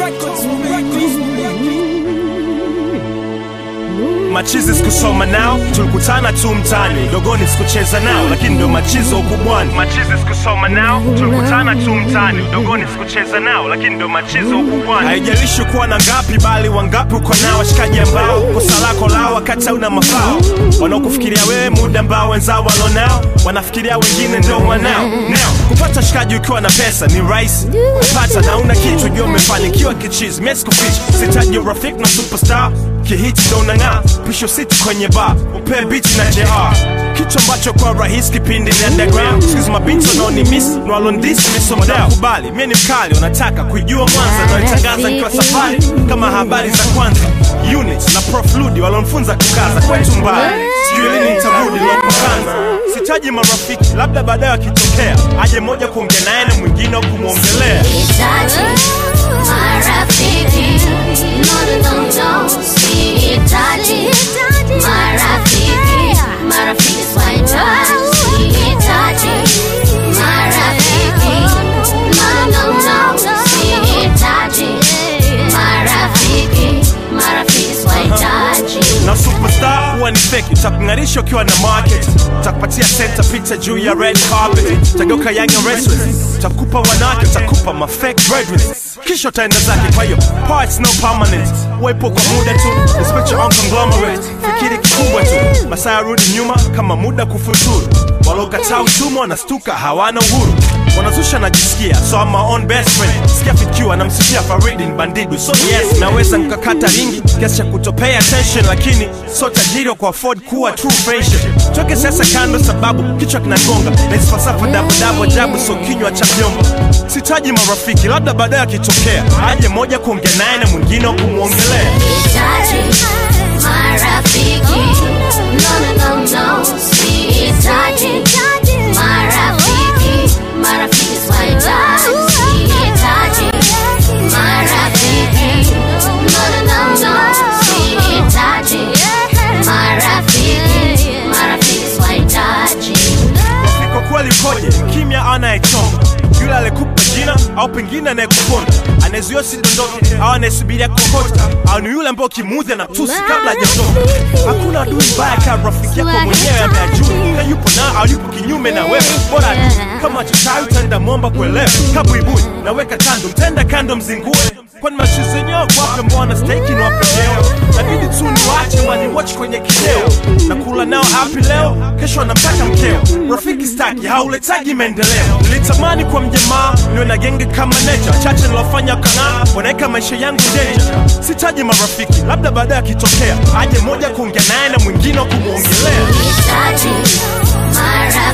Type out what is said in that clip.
machizi sikusoma nao tulikutana tu mtani dogoni sikucheza nao lakini ndo machizo ukubwani machizi sikusoma nao tulikutana tu mtani dogoni sikucheza nao lakini ndo machizo ukubwani haijalishi kuwa na ngapi bali wangapi uko nao washikaji ambao kosa lako lao wakati hauna mafao wanaokufikiria wewe muda ambao wenzao walonao wanafikiria wengine ndo wanao nao kupata shikaji ukiwa na pesa ni rahisi kupata na una kitu jua umefanikiwa kichizi mesikufichi sitaji urafiki na superstar kihiti ndo unang'aa pisho siti kwenye bar upee bichi na jr kitu ambacho kwa rahisi kipindi ni underground sikizi mabinti wanaoni miss nwalondisi misomdao kubali mie ni mkali unataka kuijua mwanza naitangaza nikiwa safari kama habari za kwanza unit na prof ludi walonfunza kukaza kwetu mbali sijui lini nitarudi lopokanza sitaji marafiki labda baadaye wakitokea aje moja kuongea naye na mwingine wa kumwongelea Sihitaji marafiki, no, no, no, no. Sihitaji marafiki, marafiki sihitaji. Sihitaji marafiki, no, no, no. Sihitaji marafiki, marafiki sihitaji. na superstar huwa ni fake utakung'arisha ukiwa na market utakupatia center picha juu ya red carpet utageuka young and restless utakupa wanawake utakupa ma fake breadwinners kisha utaenda zake kwa hiyo parts no permanent uwepo kwa muda tu respect your own conglomerate fikiri kikubwa tu masaa yarudi nyuma kama muda kufuturu waliokataa utumwa wanastuka hawana uhuru wanazusha najisikia so I'm my own best friend sikia fikiwa namsifia faridin bandidu so yes naweza nkakata ringi kiasi cha kutopay attention lakini so tajiri wa kuafford kuwa true friendship toke sasa kando sababu kichwa kinagonga na hizi falsafa dabudabu ajabu so kinywa cha vyombo sitaji marafiki labda baadaye akitokea aje moja kuongea naye na mwingine wa kumwongelea Sihitaji marafiki, no, no, no, no. Sihitaji marafiki, marafiki sihitaji. Sihitaji marafiki, no, no, no, no. Sihitaji marafiki, marafiki sihitaji. Kwa kweli koje kimya anayechonga yule alikupa jina au pengine anayekuponda anayezuia sidondoke au anayesubiria kokota au ni yule ambao ukimuudhi na tusi kabla hajaondoka hakuna adui mbaya kama rafiki yako mwenyewe ameajua na yupo na au yupo kinyume na wewe bora tu kama chochawi utaenda mwomba kuelewa kabuibui naweka kando mtenda kando mzingue kwani mashuzi yenyewe kwape mbona steki ni wapendeo nabidi tu niwache waniwatch kwenye kideo na kula nao hapi leo kesho anamtaka mkeo rafiki staki hauletagi maendeleo nilitamani kwa mjamaa niwe na genge kama necha chache nilofanya kang'aa wanaweka maisha yangu denja sitaji marafiki labda baadaye akitokea aje moja kuongea naye na mwingine wa kumwongelea Sihitaji marafiki